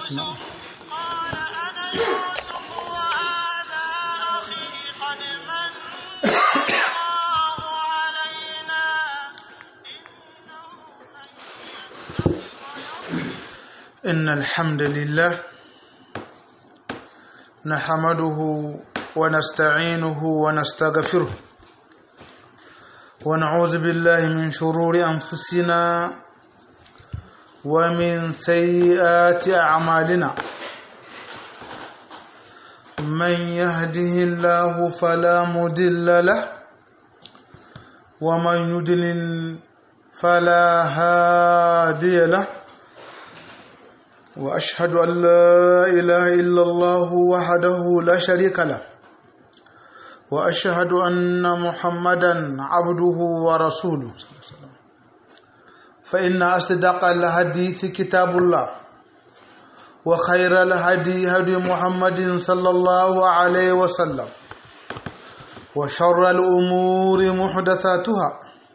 نعم قال أنا يوسف وهذا أخي قد من الله علينا إنه من إن الحمد لله نحمده ونستعينه ونستغفره ونعوذ بالله من شرور أنفسنا ومن سيئات أعمالنا من يهده الله فلا مضل له ومن يضلل فلا هادي له واشهد ان لا اله الا الله وحده لا شريك له واشهد ان محمدا عبده ورسوله فان اصدق الحديث كتاب الله وخير الهدي هدي محمد صلى الله عليه وسلم وشر الامور محدثاتها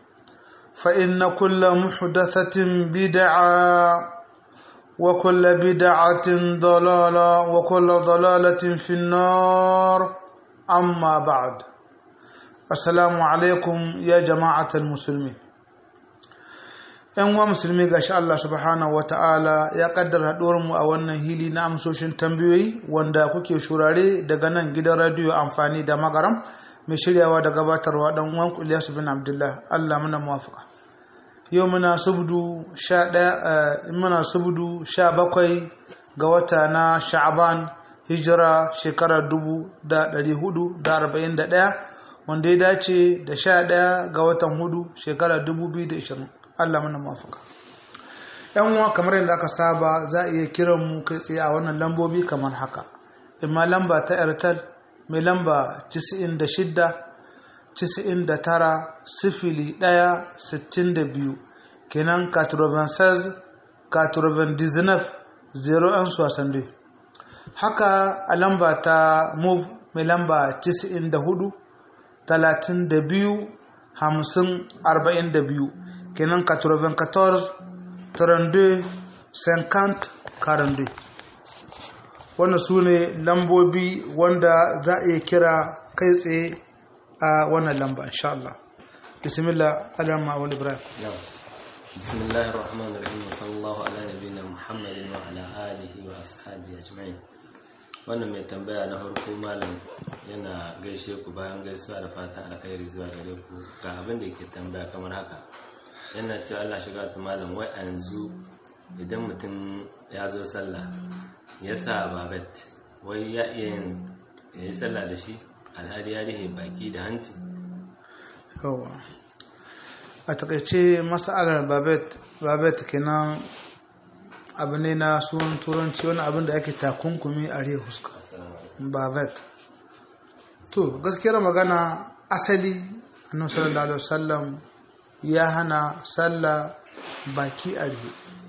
فان كل محدثه بدعه وكل بدعة ضلالة وكل ضلالة في النار أما بعد السلام عليكم يا جماعة المسلمين ‘Yan uwa musulmi ga shi Allah subhanahu wa ta'ala ya ƙaddara mu a wannan hili na amsoshin tambayoyi wanda kuke shurare daga nan gidan radiyo amfani da magaram mai shiryawa da gabatarwa ɗan uwan Ilyasu bin Abdullah Allah muna muwafaka. yau muna subdu sha ɗaya muna subdu sha bakwai ga wata na sha'aban hijira shekarar dubu da ɗari hudu da arba'in da ɗaya wanda ya dace da sha ɗaya ga watan hudu shekarar dubu biyu da ishirin allah mana mafaka yan uwa kamar yadda aka saba za a iya kiran mu kai tsaye a wannan lambobi kamar haka imma lamba ta airtel mai lamba 96 Cisa'in da tara sifili ɗaya sittin da biyu kenan 96 99 01 soixante haka a lamba ta move mai lamba cisa'in da hudu talatin da biyu hamsin arba'in da biyu kenan 94 32 50 42 wannan su ne lambobi wanda za a iya kira kai tsaye a wannan lamba insha Allah bismillah alama wal ibrahim بسم الله الرحمن الرحيم وصلى الله على نبينا محمد وعلى آله وأصحابه أجمعين wannan mai tambaya na farko malam yana gaishe ku bayan gaisuwa da fatan alkhairi zuwa gare ku ga abin da yake tambaya kamar haka yana cewa Allah shiga ta malam wai a yanzu idan mutum ya zo sallah ya sa babet wai ya iya yin ya yi sallah da shi alhali ya rihe baki da hanci yawa a takaice masalar babet babet kenan abu ne na sunan turanci wani abin da ake takunkumi a rihe huska babet to gaskiyar magana asali annabi sallallahu alaihi wasallam ya hana sallah baki a rihe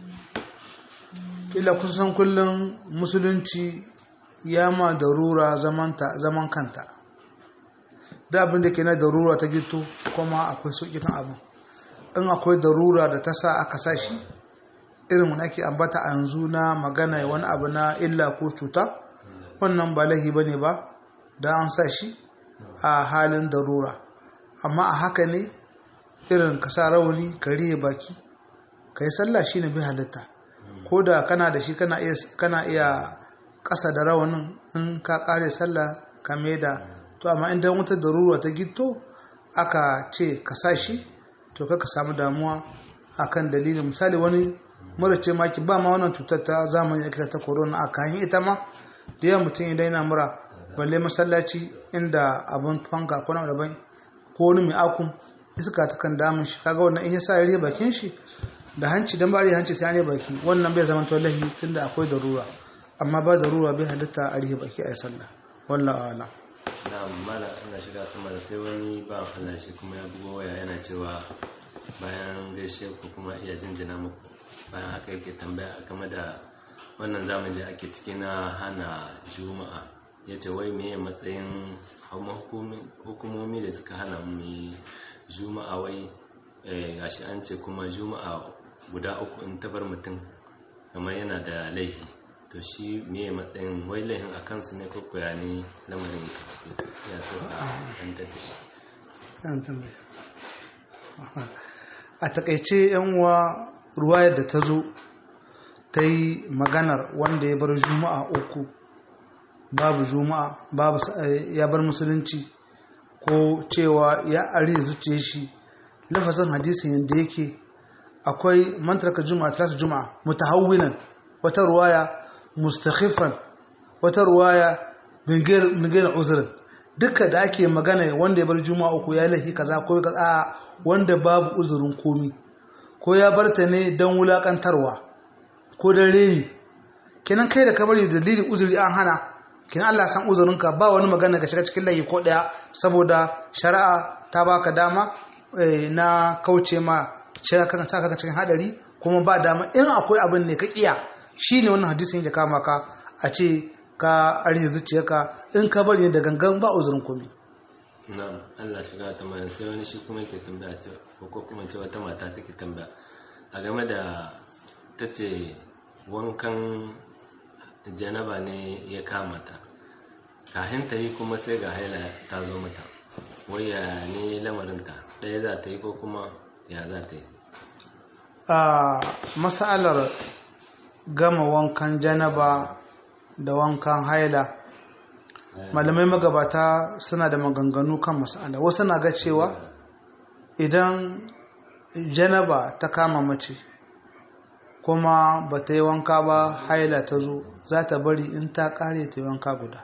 kila kusan kullum musulunci ya ma darura zaman kanta da abin da ke na darura ta gito kuma akwai sauƙi kan abin in akwai darura da ta sa aka sa shi irin wani ake ambata a yanzu na magana wani abu na illa ko cuta wannan ba lahi ba ne ba da an sa shi a halin darura amma a haka ne irin ka sa rauni ka rihe baki ka yi sallah shi ne bai halitta ko da kana da shi kana iya ƙasa da rawanin in ka ƙare sallah ka da to amma idan wata darura ta gito aka ce ka sa shi to ka samu damuwa akan dalilin misali wani mura ce maki ba ma wannan cutar ta zamani ake ta corona a kayan ita ma da yawan mutum idan yana mura balle masallaci inda abin fanka ko na daban ko wani mai akun iska ta kan damun shi kaga wannan in ya sa ya bakin shi da hanci dan bari hanci sai an baki wannan bai zama to lahi tunda akwai darura amma ba darura bai halitta a rihe baki a sallah wallahi a'lam na'am mala ina shiga kuma da sai wani ba Allah shi kuma ya bugo waya yana cewa bayan gaishe ku kuma iya jinjina muku bayan haka yake tambaya game da wannan zamani da ake ciki na hana juma'a ya ce wai meye matsayin hukumomi da suka hana mu juma'a wai gashi an ce kuma juma'a guda uku in tabar mutum kamar yana da laifi to to shi me matsayin wai laifin a kansu ne ko koya ne lamarin yake ciki ya so a yantar da shi Yan tambaye. a takaice yan uwa ruwayar da ta zo ta yi maganar wanda ya bar juma'a uku babu juma'a babu sa- eh, ya bar musulunci ko cewa ya ari zuciya shi lafazin hadisin yadda yake akwai mantarka juma'a talata juma'a mutahawwinan wata ruwaya mustakhifan wata ruwaya bingayar uzurin duka da ake magana wanda ya bar juma'a uku ya laifi kaza ko kaza a wanda babu uzurin komi ko ya bar ta ne don wulakantarwa ko don reni kenan kai da ka bari dalilin uzuri an hana kenan Allah san uzurinka ba wani magana ka shiga cikin layi ko daya saboda shari'a ta baka dama eh, na kauce ma cewa kan sa ka cikin hadari kuma ba dama in akwai abin ne ka kiya shine wannan hadisin ya kama ka a ce ka arhe zuciyarka in ka bari ne da gangan ba uzurin komai na'am Allah shiga ta mai sai wani shi kuma yake tambaya ce ko kuma ce wata mata take tambaya a game da ta ce wankan janaba ne ya kama ta kafin ta yi kuma sai ga haila ta zo mata waya ne lamarinta ɗaya za ta yi ko kuma ya za ta yi a masalar gama wankan janaba da wankan haila malamai magabata suna da maganganu kan masala wasu na ga cewa idan janaba ta kama mace kuma ba ta yi wanka ba haila ta zo za ta bari in ta kare ta yi wanka guda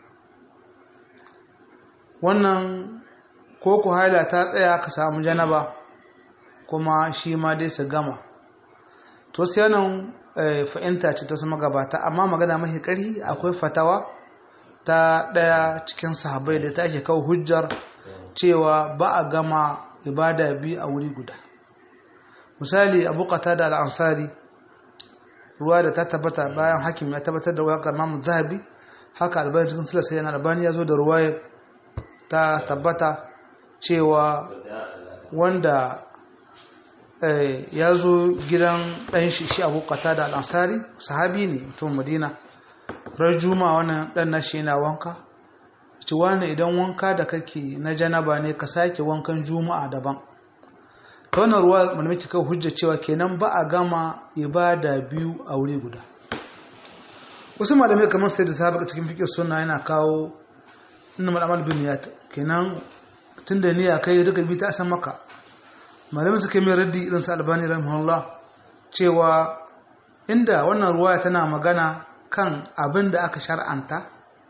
wannan ko ku haila ta tsaya ka samu janaba kuma shi ma dai su gama to sai nan fahimta ce ta su magabata amma magana mafi ƙari akwai fatawa ta ɗaya cikin sahabai da ta ake kawo hujjar cewa ba a gama ibada biyu a wuri guda misali abu da al'ansari ruwa da ta tabbata bayan hakim ya tabbatar da wakar mamu zahabi haka albani cikin silasa yana albani ya zo da ruwa ta tabbata cewa wanda ya zo gidan ɗan shi shi abu da al'ansari sahabi ne mutum madina rajuma wannan ɗan nashi yana wanka ci wani idan wanka da kake na janaba ne ka sake wankan juma'a daban ta wannan ruwa malamai kai hujja cewa kenan ba a gama ibada biyu a wuri guda wasu malamai kamar sai da sahabi cikin fiƙe suna yana kawo inna mal'amal bin niyat kenan tunda niyya kai duka bi ta san maka malamai suka mai raddi irin sa albani rahimahullah cewa inda wannan ruwa tana magana kan abin da aka shar'anta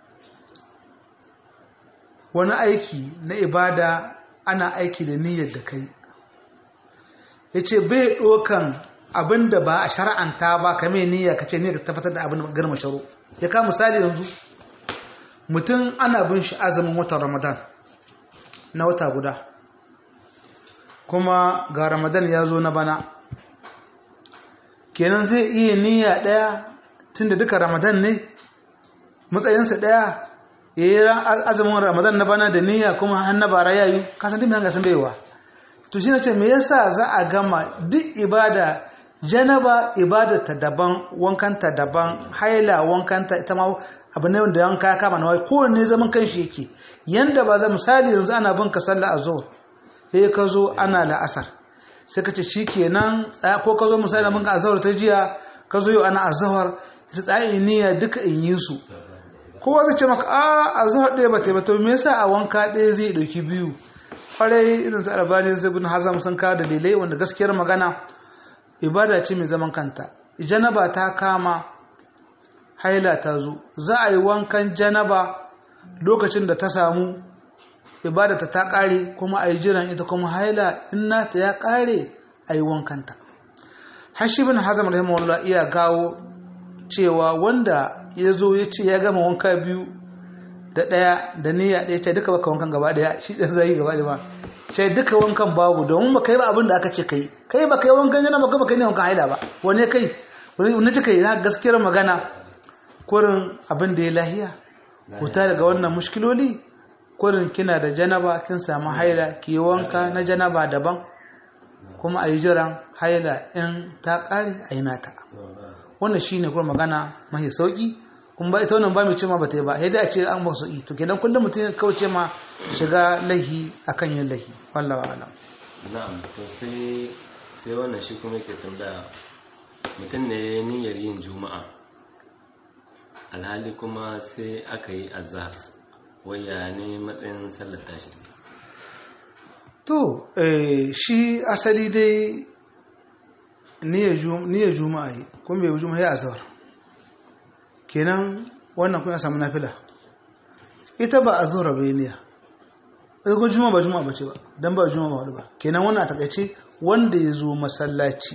wani aiki na ibada ana aiki da niyyar da kai ya ce bai ɗokan abin da ba a shar'anta ba ka mai niyya ka ce ne ka tabbatar da abin garma sharo ya ka misali yanzu mutum ana bin shi azumin watan ramadan na wata guda kuma ga ramadan ya zo na bana kenan zai iya niyya ɗaya tunda duka ramadan ne matsayinsa ɗaya ya yi azumin ramadan na bana da niyya kuma har na bara yayu kasan duk hanga sun baiwa to shi ce me yasa za a gama duk ibada janaba ibada ta daban wankanta daban haila wankanta ita ma abu ne wanda wanka ya kama na wai kowanne zaman kanshi yake yanda ba za misali yanzu ana bin ka sallah azhar sai ka zo ana la'asar sai ka ce shikenan ko ka zo misali na bin ka azhar ta jiya ka zo yau ana azhar ta tsaye niyya duka in yi su kowa zai ce maka a azhar ɗaya ba ta ba to me yasa a wanka ɗaya zai ɗauki biyu kwarai irin su albani zai bin hazam sun kawo dalilai wanda gaskiyar magana ibada ce mai zaman kanta janaba ta kama haila ta zo za a yi wankan janaba lokacin da ta samu ibada ta ta kare kuma a yi jiran ita kuma haila in nata ya kare a yi wankanta hashi bin hazam rahimahullah iya gawo cewa wanda ya zo ya ce ya gama wanka biyu da ɗaya da niyya ɗaya ce duka baka wankan gaba ɗaya shi ɗan zai gaba ɗaya ba ce duka wankan babu domin ba kai ba abin da aka ce kai kai ba kai wankan yana ba kai ne wankan haila ba wane kai wani ta kai na gaskiyar magana kurin abin da ya lahiya kuta daga wannan mushkiloli kurin kina da janaba kin samu haila ki wanka na janaba daban kuma a yi jiran haila in ta ƙare a yi nata wannan shine kuma magana mahi sauki kuma ba ita wannan ba mai ce ma ba ta yi ba sai dai a ce an ba sauki to kenan kullum mutum ya kauce ma shiga lahi akan yin lahi wallahi alam na'am to sai sai wannan shi kuma yake tambaya mutum ne ya yi niyyar yin juma'a alhali kuma sai aka yi azhar waya ne matsayin sallar tashi to eh, shi asali dai niyyar juma'a yi kuma bai juma'a ya azhar kenan wannan kun ya samu nafila ita ba azhar bai niyya ita ko juma'a ba juma'a bace ba dan ba juma'a ba hudu ba kenan wannan a takaice wanda ya zo masallaci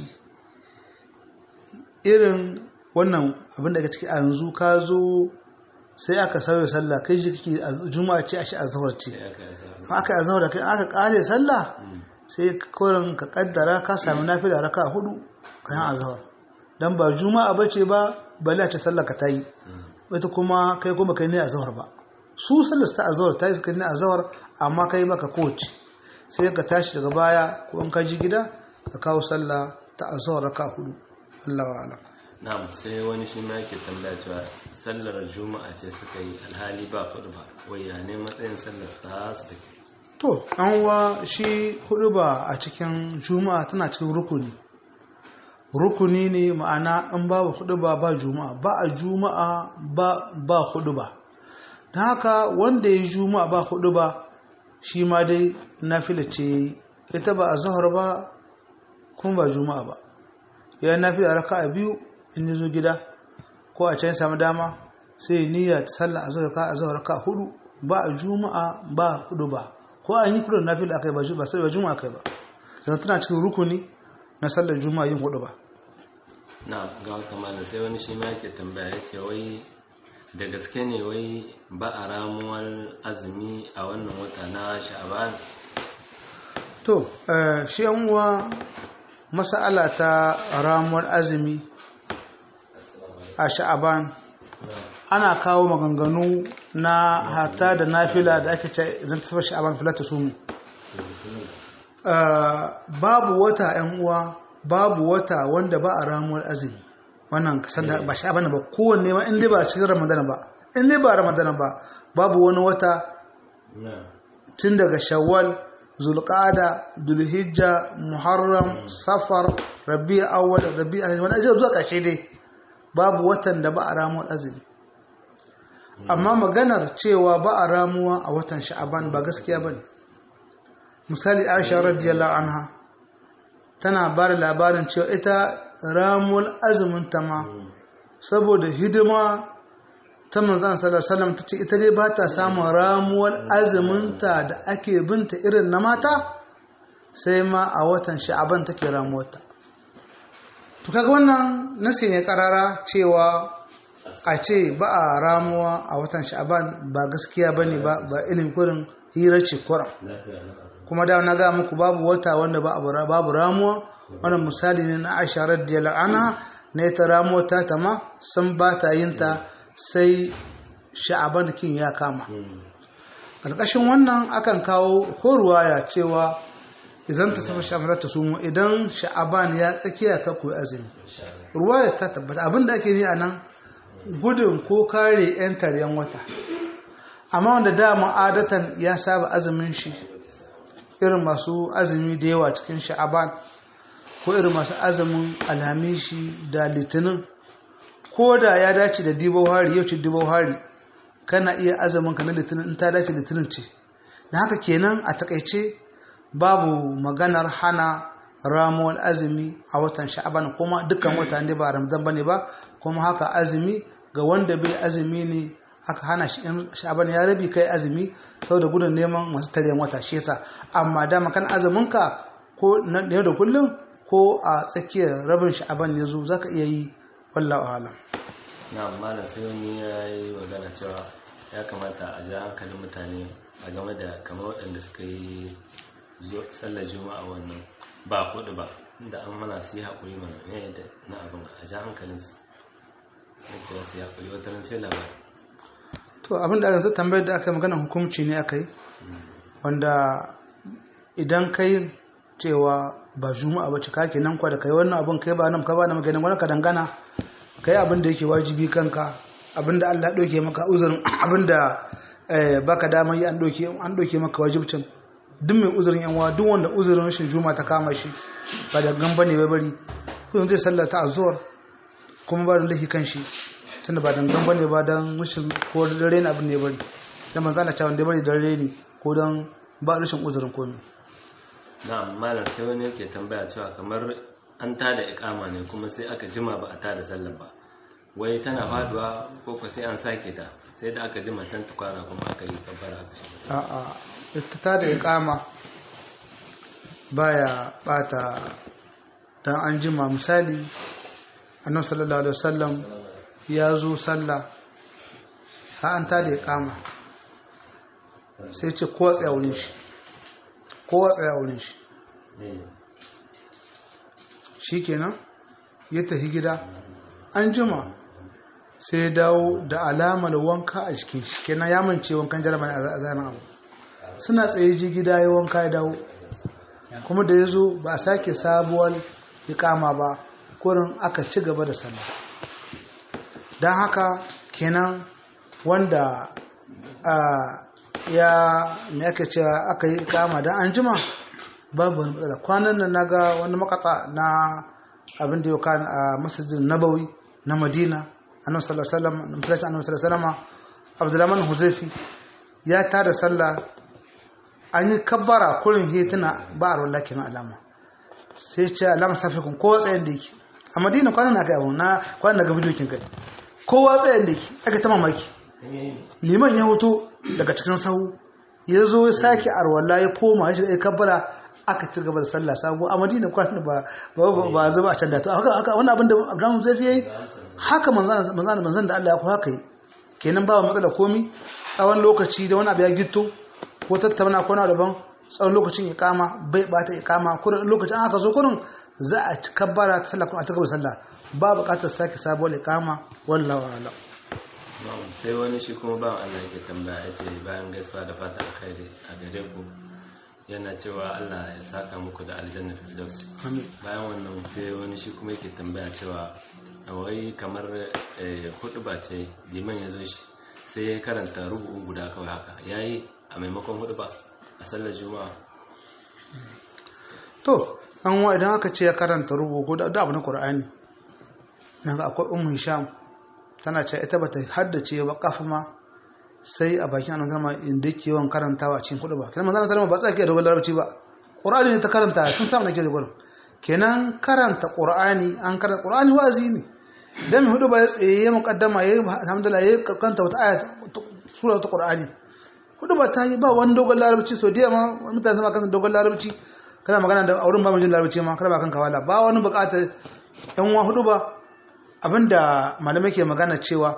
irin wannan abin da ake ciki a yanzu ka zo sai aka sauya sallah kai ji kake juma'a ce a shi azhar ce sai aka yi azhar aka yi azhar da kai aka kare sallah sai korin ka kaddara ka sami nafila raka hudu kayan azhar dan ba juma'a bace ba bale a ce sallah ka tayi ita kuma kai kuma kai ne azhar ba su sallar ta azhar ta yi kai ne azhar amma kai baka kowace sai ka tashi daga baya ko in ka ji gida ka kawo sallah ta azhar raka hudu Allah wa alam na'am sai wani shi ma yake tambaya cewa sallar juma'a ce suka yi alhali ba kudu ba waya ne matsayin sallar sa su take to an wa shi hudu ba a cikin juma'a tana cikin rukuni rukuni ne ma'ana in babu hudu ba ba juma'a ba a juma'a ba ba hudu ba don haka wanda ya yi juma'a ba hudu ba shi ma dai nafila ce ya yi ita ba a zahar ba kuma ba juma'a ba ya yi nafila raka a biyu in ya zo gida ko a can ya samu dama sai ya niyya ta sallah a zahar ka a zahar raka hudu ba a juma'a ba hudu ba ko an yi kudin nafila aka yi ba ju- ba sai ba juma'a kai ba yanzu tana cikin rukuni na sallar juma'a yin hudu ba na ga wata malam sai wani shi ma yake tambaya ya ce wai da gaske ne wai ba a ramuwar azumi a wannan wata na sha'aban to eh, shi yan uwa mas'ala ta ramuwar azumi a sha'aban ana kawo maganganu na hata da nafila da ake ce zan tafi sha'aban filata su mu babu wata yan uwa babu wata wanda ba a ramuwar azumi wannan kasan da ba sha'aban ba kowanne ma in dai ba cikin ramadana ba in dai ba ramadana ba babu wani wata tun daga shawwal zulqada dulhijja muharram safar rabi awwal rabi wani ajiyar zuwa ƙarshe dai babu watan da ba a ramuwar azumi amma maganar cewa ba a ramuwa a watan sha'aban ba gaskiya ba ne misali aisha radiyallahu anha tana ba da labarin cewa ita ramuwar azumin ta ma saboda hidima ta manzan sallallahu ta ce ita dai ba ta samun ramuwar azuminta da ake binta irin na mata sai ma a watan sha'aban take ramuwarta to kaga wannan nasi ne karara cewa a ce ba a ramuwa a watan sha'aban ba gaskiya ba ne ba ilin kurin hirar ce kuran kuma da na ga muku babu wata wanda ba babu ramuwa wannan misali ne na aisha radiyallahu anha na ita ramuwa ta tama sun ba ta yin ta sai sha'aban kin ya kama ƙarƙashin wannan akan kawo ko ruwaya cewa idan ta saba sha'aban ta sumu idan sha'aban ya tsakiya ka koyi azumi ruwaya ta tabbata abinda ake yi a nan gudun ko kare 'yan taryan wata amma wanda dama adatan ya saba azumin shi irin masu azumi da yawa cikin sha'aban ko irin masu azumin alhamishi da litinin ko da ya dace da dibo hari yau ce dibo hari kana iya azumin ka na litinin in ta dace litinin ce da haka kenan a takaice babu maganar hana ramuwar azumi a watan sha'aban kuma dukkan wata ne ba ramzan bane ba kuma haka azumi ga wanda bai azumi ne aka hana shi in sha'aban ya rabi kai azumi saboda gudun neman masu taryan wata shi yasa amma dama kan azumin ka ko na yau da kullum ko a tsakiyar rabin sha'aban ya zo zaka iya yi wallahu alam na amma da sai wani ya yi magana cewa ya kamata a ja hankalin mutane a game da kamar waɗanda suka yi sallar juma'a wannan ba kuɗi ba inda an mana su yi haƙuri mana ne da na abin a ja hankalinsu na cewa su yi haƙuri wata ran sai labari to abin da yanzu tambayar da aka yi maganar hukumci ne aka yi wanda idan kai cewa ba juma'a ba cika ke nan kwa da kai wannan abin kai ba nan ka ba na maganin wani ka dangana kai abin da yake wajibi kanka abin da Allah ɗauke maka uzurin abin da baka damar yi an ɗauke maka wajibcin duk mai uzurin yanwa duk wanda uzurin rashin juma ta kama shi ba da gamba ne bai bari kuma zai sallata a zuwar kuma ba da lahi kan shi tunda ba dangan ba ne ba don rashin ko dare ne abin ne bari da manzo Allah cewa da bari dare ne ko don ba rashin uzurin komai na'am malam sai wani yake tambaya cewa kamar an tada ikama ne kuma sai aka jima ba a tada sallar ba wai tana faduwa ko ko sai an sake ta sai da aka jima can tukwana kuma aka yi kabbara aka shiga a'a ita ta da ikama baya bata dan an jima misali annabi sallallahu alaihi wasallam ya zo sallah ha an ta da ikama sai ce kowa tsaya wurin shi kowa tsaya wurin shi shikenan ya tafi gida an jima sai ya dawo da alamar wanka a jikin shi kenan ya mance wankan jarama a zanen abu suna tsaye ji gida ya wanka ya dawo kuma da ya zo ba a sake sabuwar ikama ba kurin aka ci gaba da sallah don haka kenan wanda ya me aka ce aka yi ikama don an jima babu wani matsala kwanan nan naga wani makata na abin da yau kan a masjidin nabawi na madina annabi sallallahu alaihi wasallam masallacin annabi sallallahu alaihi wasallam abdulrahman huzaifi ya tada sallah an yi kabbara kurin hetuna ba a rola kenan alama sai ce alama safi kun kowa tsayin da yake a madina kwanan na kai abu na kwanan daga bidiyo kin kai kowa tsayin da yake aka ta mamaki liman ya hoto daga cikin sahu ya zo ya sake arwala ya koma ya shiga ya kabbara aka ci gaba da sallah sabo a madina kwanan ba ba zuba a can da to haka wannan abin da abdulrahman huzaifi yayi haka manzan manzan da Allah ya ku haka yi kenan ba matsala komi tsawon lokaci da wani abu ya gito ko tattauna ko na daban tsawon lokacin ikama bai bata ikama kurin lokacin aka zo kurin za a ci kabbara ta sallah kuma a ci gaba sallah ba buƙatar sake sabuwar ikama wallahi wala sai wani shi kuma ba Allah yake tambaya ya ce bayan gaisuwa da fata alkhairi a gare ku yana cewa Allah ya saka muku da aljanna firdaus bayan wannan sai wani shi kuma yake tambaya cewa wai kamar hudu ba ce liman ya zo shi sai ya karanta rubu'u guda kawai haka yayi a maimakon hudu ba a sallar juma'a to an wa idan aka ce ya karanta rubu'u ko da abu na qur'ani nan akwai ummu hisham tana cewa ita bata haddace ba kafa ma sai a bakin annabi zama inda yake yawan karantawa a cikin kudu ba kenan manzon sallama ba tsaki da dogon larabci ba qur'ani ne ta karanta sun samu nake da gurin kenan karanta qur'ani an karanta qur'ani wazi ne dan hudu ba ya tsaye ya muqaddama ya alhamdulillah ya karanta wata aya sura ta qur'ani hudu ba ta yi ba wani dogon larabci so da ma mutane sama kasan dogon larabci kana magana da auren ba mijin larabci ma kana ba kan kawala ba wani bukatar yan wa hudu ba abinda malamai ke magana cewa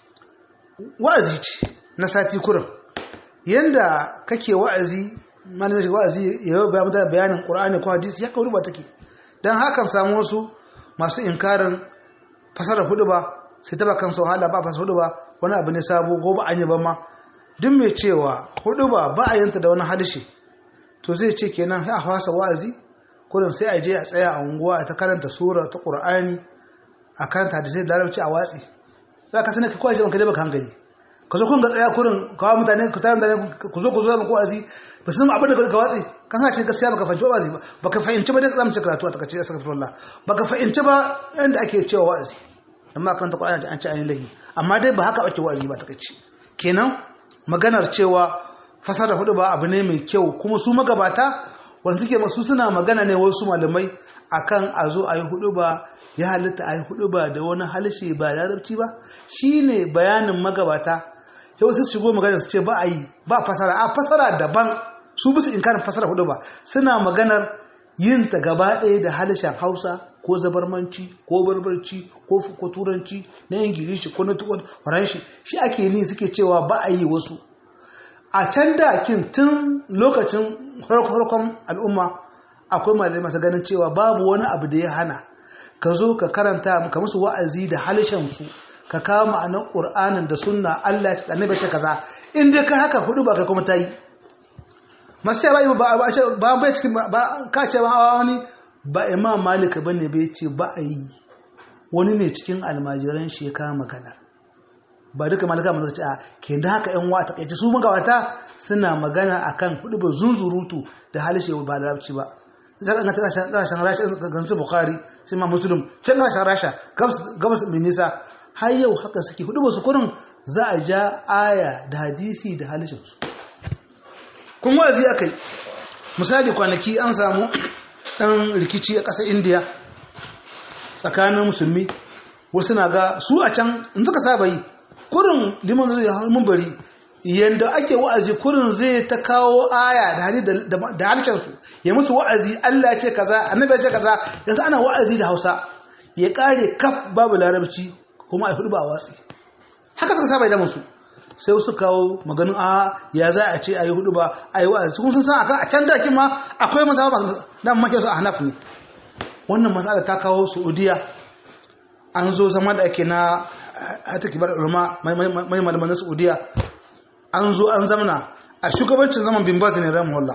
wa'azi ce na sati kurin yanda kake wa'azi malamin shiga wa'azi ya yi bayan mutane bayanin ƙura'ani ko hadisi ya kawo ba take don hakan samu wasu masu inkarin fasarar hudu ba sai taba kan sau hala ba fasar hudu ba wani abu ne sabo ko ba an yi ba ma duk mai cewa hudu ba ba a yanta da wani halishe to zai ce kenan a fasa wa'azi kurin sai a je a tsaya a unguwa a ta karanta sura ta ƙura'ani a karanta hadisai da larabci a watsi za ka sani ka kwace banka dai baka hankali ka zo kun ga tsaya kurin kawo mutane ku tare mutane ku zo ku zo mu wa'azi ba su abin da ka watsi kan sa ce gaskiya baka fahimci wa'azi ba baka fahimci ba dai zamu ce karatu a takace astaghfirullah baka fahimci ba yanda ake cewa wa'azi amma karanta Qur'ani an ce ayin lahi amma dai ba haka ake wa'azi ba takace kenan maganar cewa fasara hudu ba abu ne mai kyau kuma su magabata wanda suke masu suna magana ne wasu malamai akan a zo a yi hudu ba ya halitta a yi hudu ba da wani halishe ba larabci ba shine bayanin magabata yau sai su shigo magana su ce ba a yi ba fasara a fasara daban su bisu inkarin fasara hudu ba suna maganar yin ta gaba ɗaya da halishen hausa ko zabarmanci ko barbarci ko ko turanci na ingilishi ko na faranshi shi ake ni suke cewa ba a yi wasu a can da kin tun lokacin farkon al'umma akwai malamai masu ganin cewa babu wani abu da ya hana ka zo ka karanta ka musu wa'azi da halishen su ka kawo ma'anar ƙur'anin da sunna Allah ya ce annabi ce kaza in dai kai haka hudu ba kai kuma ta yi masu ba ba ba ce ba bai cikin ba ka ce ba wani ba imam malik bane bai ce ba a yi wani ne cikin almajiran shi ya kama magana ba duka malaka masu ce a ke da haka yan wata kai su magawata suna magana akan hudu ba zunzurutu da halishe ba da larabci ba sai kan ta kasashen rasha ga su bukhari sai ma muslim can kasashen rasha gabas mai nisa har yau haka suke hudu ba su kurin za a ja aya da hadisi da halishin su kun wa'azi akai misali kwanaki an samu dan rikici a ƙasar indiya tsakanin musulmi wasu na ga su a can in suka saba yi kurin liman zai ya mun bari yanda ake wa'azi kurin zai ta kawo aya da hali da harshen su ya musu wa'azi Allah ya ce kaza annabi ya ce kaza yanzu ana wa'azi da Hausa ya kare kaf babu larabci kuma ai hudu ba watsi haka suka saba da musu sai su kawo maganin a ya za a ce ayi hudu ba ayi wa'azi kun sun san akan a can da ma akwai maza ba dan make su a Hanaf ne wannan matsala ta kawo Saudiya an zo zama da ake na hata kibar ulama mai malaman Saudiya an zo an zamana a shugabancin zaman bin Baz ne rahimahullah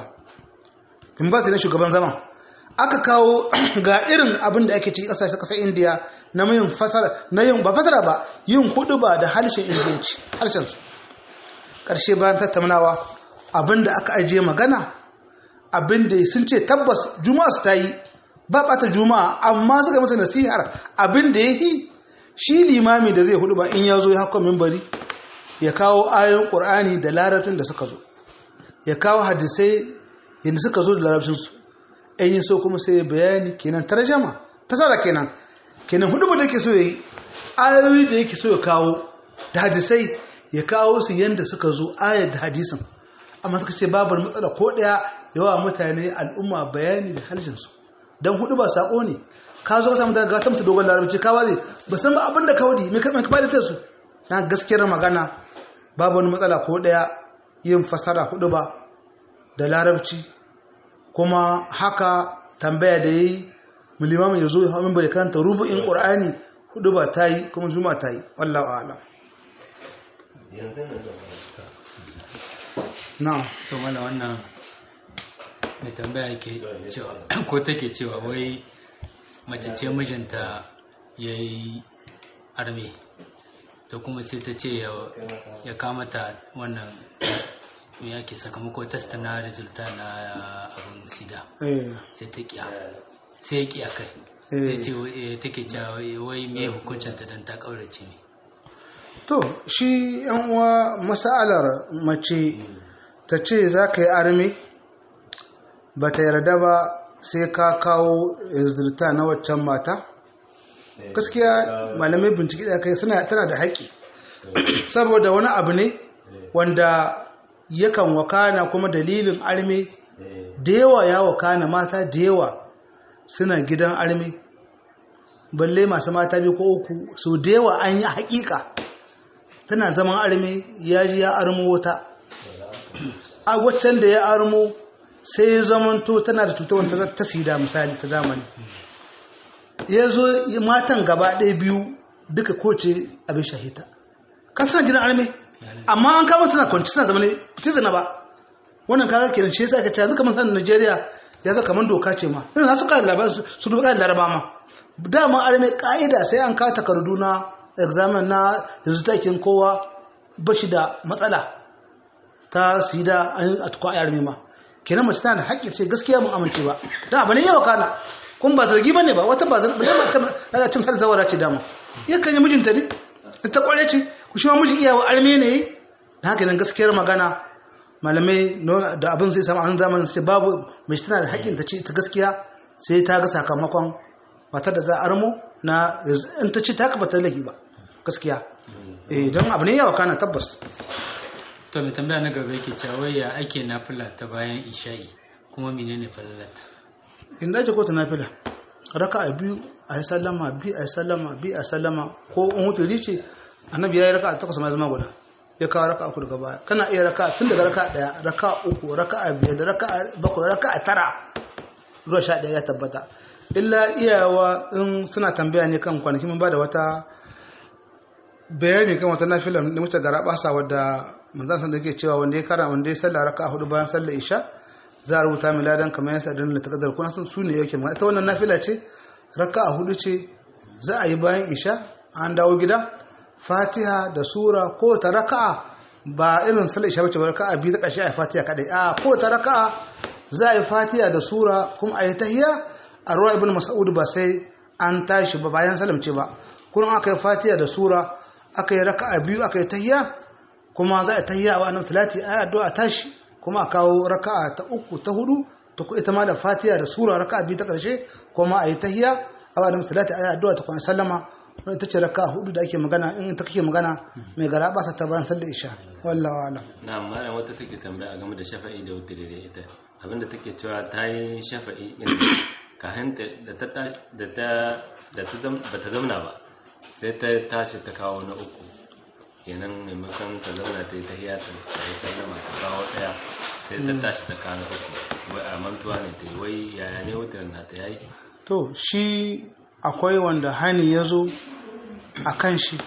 bin Baz ne shugaban zaman aka kawo ga irin abin da ake ciki kasashe kasar India na yin fasara na yin ba fasara ba yin hudu ba da harshen indiyanci harshen su karshe bayan tattaunawa abin da aka ajiye magana abin da sun ce tabbas juma'a su ta yi ba bata juma'a amma suka masa nasihar abin da ya yi shi limami da zai hudu ba in ya zo ya haka mimbari ya kawo ayoyin ƙur'ani da larabcin da suka zo ya kawo hadisai yadda suka zo da larabcinsu in yi so kuma sai bayani kenan tarjama fasara kenan kenan hudu da yake so ya yi ayoyi da yake so ya kawo da hadisai ya kawo su yadda suka zo ayar da hadisin amma suka ce babar matsala ko ɗaya yawa mutane al'umma bayani da halshinsu don hudu ba sako ne ka zo ka samu daga ta musu dogon larabci ka waze ba san ba abin da ka wadi mai kamar kamar da su na gaskiyar magana babu wani matsala ko daya yin fasara hudu ba da larabci kuma haka tambaya da yayi mulimamin ya zo ya hawo bai karanta rubu'in qur'ani hudu ba ta yi kuma juma ta yi wallahu a'lam na'am to mana wannan mai tambaya ke cewa ko take cewa wai mace ce mijinta ya yi arme to kuma sai ta ce ya kamata wannan me yake sakamako testa na resulta na abin sida sai ta kiya sai ya kiya kai sai ce take cewa wai me hukuncinta don ta kaurace ne to shi yan uwa masalar mace ta ce za ka yi arme ba ta yarda ba sai ka kawo zirta na waccan mata gaskiya malamai bincike da kai suna tana da haƙƙi saboda wani abu ne wanda yakan wakana kuma dalilin arme da yawa ya wakana mata da yawa suna gidan arme balle masu mata biyu ko uku so da yawa an yi haƙiƙa tana zaman arme ya ji ya armo wata a waccan da ya armo sai ya zamanto tana da cutar wanda ta sida misali ta zamani ya zo matan gaba ɗaya biyu duka koce abin shahita kan suna gidan arme amma an kama suna kwanci suna zama ne zana ba wannan kaga kenan shi yasa ka ce yanzu kamar sanin Najeriya ya zaka kamar doka ce ma ina su ka labarin su duka laraba ma dama arme ka'ida sai an kawo takardu na examen na yanzu takin kowa bashi da matsala ta sida an a tukwa arme ma kenan mace tana da haƙƙi ce gaskiya mun amince ba dan abu ne yawa kana kun ba zargi bane ba wata ba zargi ba ta cin har zawara ce dama yakan yi mijinta ne ta kware ce ku shi ma miji iyawa arme ne da haka nan gaskiyar magana malamai da abin zai samu an zamanin sai babu mai tana da haƙƙin ta ce ta gaskiya sai ta ga sakamakon matar da za a armo na in ta ce ta haka ba ta lahi ba gaskiya eh don abu ne yawa kana tabbas to mai tambaya na gaba yake cewa ya ake nafila ta bayan isha'i kuma menene falalata in dace ko ta nafila raka a biyu a yi sallama bi a yi sallama bi a sallama ko in hutu rice annabi ya yi raka a takwas ma zama guda ya kawo raka uku daga baya kana iya raka tun daga raka daya raka uku raka a biyar da raka a bakwai raka a tara zuwa sha daya ya tabbata illa iyawa in suna tambaya ne kan kwanaki mun ba da wata bayani kan wata nafila da muke gara basa wadda manzan san da yake cewa wanda ya kara wanda ya sallah raka hudu bayan sallar isha za a rubuta mai ladan kamar yasa dan da takardar kuna sun su ne yake magana ita wannan nafila ce raka a hudu ce za a yi bayan isha an dawo gida fatiha da sura ko ta raka'a ba irin sallar isha bace ba raka'a biyu ta ƙarshe a yi fatiha kadai a ko ta raka'a za a yi fatiha da sura kuma a yi tahiyya a ruwa ibn mas'ud ba sai an tashi ba bayan salamce ba kuma aka yi fatiha da sura aka yi raka'a biyu aka yi tahiyya kuma za a tahiyya wa annabi salati ayi addu'a tashi kuma a kawo raka'a ta uku ta hudu ta ku ita ma da fatiha da sura raka'a biyu ta karshe kuma a yi tahiyya a wa annabi salati ayi addu'a ta kuma sallama wani ta ce raka'a hudu da ake magana in ta kake magana mai gara ba ta bayan sallar isha wallahi alam na amma wata take tambaya game da shafa'i da wutiri da ita abinda take cewa ta yi shafa'i din kahin da ta da ta da ta ba ta zauna ba sai ta tashi ta kawo na uku kenan maimakon ta zauna ta yi ta hiyata ta yi sallama ta kawo daya sai ta tashi ta kawo na uku wai a mantuwa ne ta yi wai yaya ne wutirin na ta yayi to shi akwai wanda hani ya zo a kan shi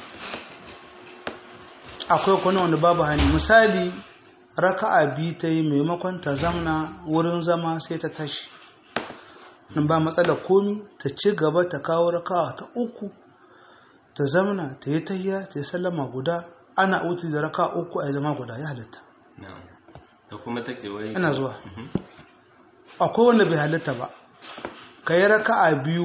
akwai kuma wanda babu hani misali raka'a biyu ta yi maimakon ta zamna wurin zama sai ta tashi nan ba matsala komi ta ci gaba ta kawo raka'a ta uku ta zamna ta yi tahiya ta yi sallama guda ana uti da raka uku a zama guda ya halitta na'am ta kuma take wai ina zuwa Mhm. akwai wanda bai halitta ba ka yi raka'a biyu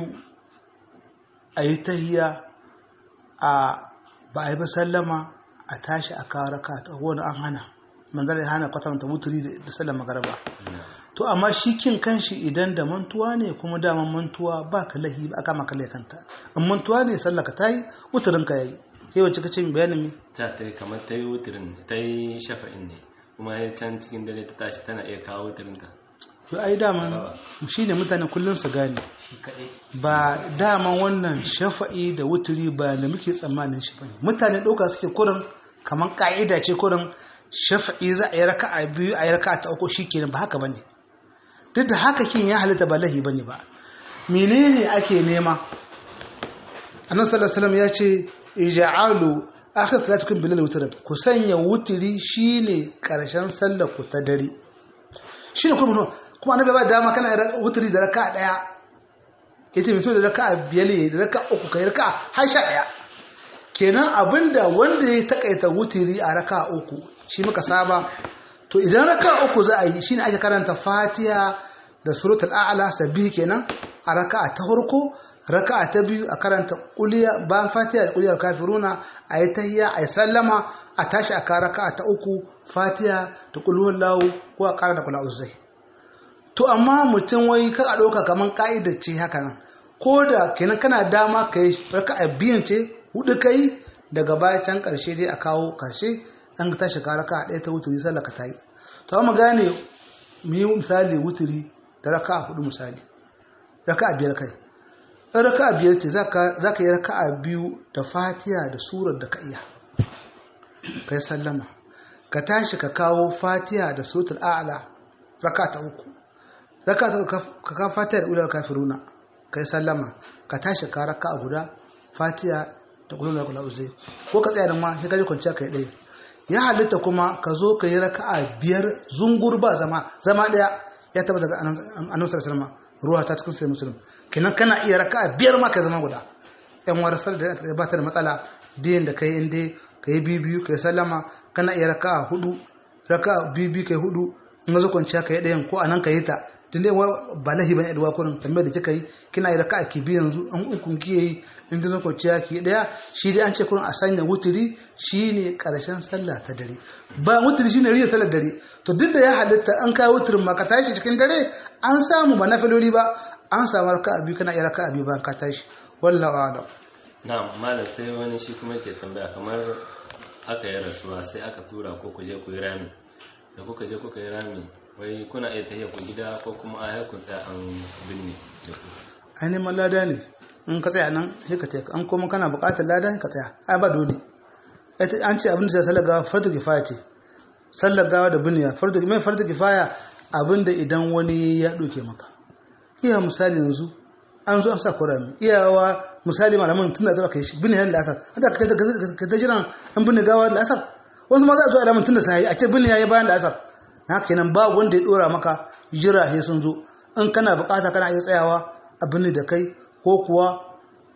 a yi tahiya a ba a yi ba sallama a tashi a kawo raka ta wani an hana manzara ya hana kwatanta wuturi da sallama garba to amma shi kin kanshi idan da mantuwa ne kuma daman mantuwa ba ka lahi ba aka maka kanta in mantuwa ne sallaka ta yi wuturin ka yayi sai wacce kace min bayanin me ta ta yi kamar ta yi wutirin ta yi shafa'in ne kuma ya can cikin dare ta tashi tana iya kawo wutirin ta to ai daman shi ne mutane kullum su gane shi kaɗai ba daman wannan shafa'i da wuturi ba da muke tsammanin shi bane mutane ɗauka suke kurin kamar ƙa'ida ce kurin shafa'i za a yi raka'a biyu a yi raka'a ta uku shikenan ba haka bane duk da haka kin ya halitta ba lahi bane ba menene ake nema annabi sallallahu alaihi wasallam ya ce ij'alu akhir salatukum bil witr ku sanya wuturi shine karshen sallar ku ta dare shine kuma kuma annabi ba dama kana wuturi da raka'a daya yace mai so da raka'a biyar ne da raka'a uku kai raka'a har sha daya kenan abinda wanda ya takaita wuturi a raka'a uku shi muka saba to idan raka'a uku za a yi shine ake karanta Fatiha da suratul a'la sabbihi kenan a raka'a ta farko raka'a ta biyu a karanta kuliya bayan Fatiha da kuliyar kafiruna a yi tahiyya a yi sallama a tashi a ka raka'a ta uku Fatiha da kulhuwar lawo ko a kara da kula uzai to amma mutum wai ka a ɗauka kamar ka'idar ce haka nan ko da kenan kana dama ka yi raka'a biyan ce hudu kai daga baya can karshe dai a kawo karshe an ka tashi ka raka'a ɗaya ta wuturi sallah ka ta yi to amma gane mu yi misali wuturi da raka'a hudu misali raka'a biyar kai in raka'a biyar ce za ka yi raka'a biyu da fatiha da surar da ka iya kai sallama ka tashi ka kawo fatiha da suratul a'la raka'a ta uku raka'a ta uku ka kawo fatiha da ulal kafiruna kai sallama ka tashi ka raka'a guda fatiha da kullu la uzai ko ka tsaya da ma sai ka ji kwanciya kai ɗaya ya halitta kuma ka zo ka yi raka'a biyar zungur ba zama zama ɗaya ya taba daga annabi sallallahu alaihi ruwa ta cikin sai musulun kenan kana iya raka'a biyar ma ka zama guda yan warasar da ba ta da matsala diyan da kai inda ka yi biyu biyu ka yi sallama kana iya raka'a hudu raka'a biyu biyu ka yi hudu in zo kwanciya ka yi ɗayan ko a nan ka yi ta tun dai ba lahi bane addu'a kurin tambayar da kika yi kina yi raka'a ki biyu yanzu an ukun ki yi in zo kwanciya ki ɗaya shi dai an ce kurin a sanya wuturi shine karshen sallah ta dare ba wuturi shine riya sallar dare to duk da ya halitta an kai wuturin ma ka tashi cikin dare an samu ba nafiloli ba an samu raka'a biyu kana iya raka'a biyu bayan ka tashi wallahu a'lam na malam sai wani shi kuma ke tambaya kamar aka yi rasuwa sai aka tura ko ku je ku yi rami da kuka je kuka yi rami wai kuna iya tafiya ku gida ko kuma a haikun tsaya an binne da ku ai neman lada ne in ka tsaya nan sai ka tsaya an kuma kana buƙatar lada ka tsaya ai ba dole an ce abin da sai sallar gawa fardu kifaya ce sallar gawa da binniya fardu mai fardu kifaya abin da idan wani ya ɗauke maka iya misali yanzu an zo an sa kurami iyawa misali malaman tun da zaba kai shi binne da asar hata ka ka ta jiran an binne gawa da asar wasu ma za a zo a damun tun da sai a ce binne yayi bayan da asar haka kenan ba wanda ya dora maka jira sai sun zo in kana bukata kana iya tsayawa a binne da kai ko kuwa